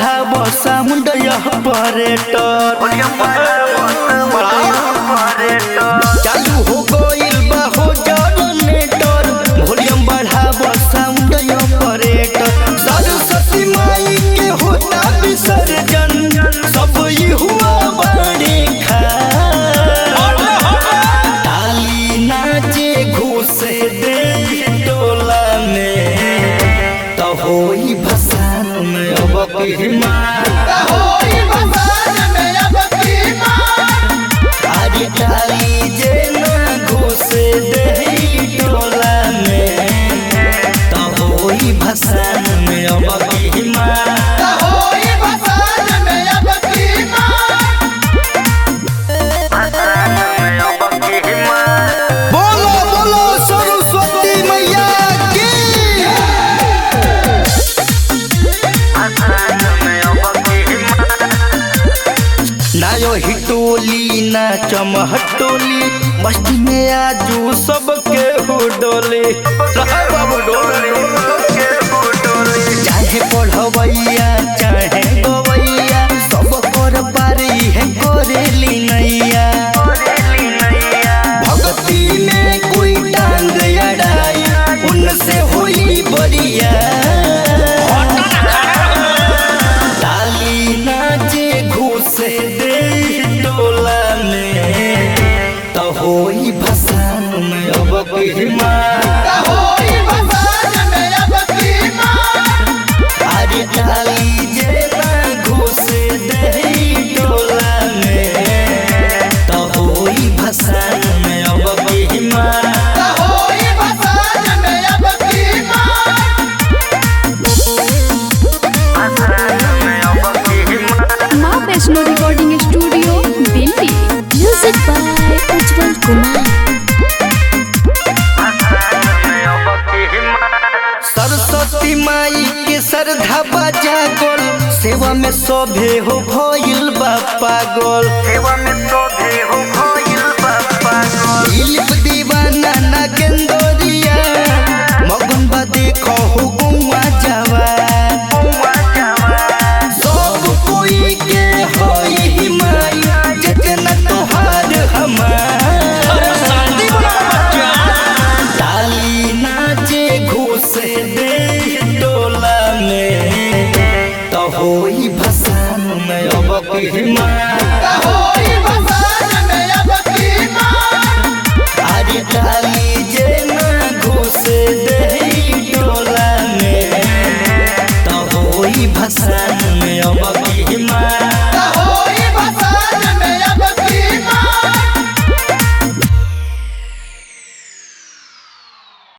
बढ़ाव साउंड यह परेटर चालू हो गइल बा हो जनरेटर वॉल्यूम बढ़ाव साउंड यह परेटर सरस्वती माई के होता विसर्जन सब ई हुआ बड़े खा ताली नाचे घुसे दे टोला में तो होई भसान में अब बिहमान अरे ताली जे ना घुसे दे टोला में तो होई भसान में अब बिहमान बोलो बोलो सरस्वती मैया की ना यो हिटोली ना चमहटोली मस्ती में आजू सबके हो डोले रहा बाबू डोले चाहे पढ़वैया चाहे गवैया सब कर पारी है करेली नैया भक्ति में कोई टांग अड़ाई उनसे हुई बरिया ताली नाचे घुसे दे टोला में तो होई भसान में अब बिहमान अरे ताली जे ना घुसे दे टोला में तो होई भसान में अब बिहमान Maa Vaishno recording studio Delhi music by Ujjwal Kumar Saraswati माई के श्रद्धा बजा गोल सेवा में सभे हो भइल बा पागल दिलीप दीवाना ना गेंदोरिया मगन बा देखो हो गुआ जावा सब कोई के होई माई जितना तोहार हमार ताली नाचे घुसे दे टोला में तो होई भसान में अब बिहमान अरे ताली जे ना घुसे दे टोला में तो होई भसान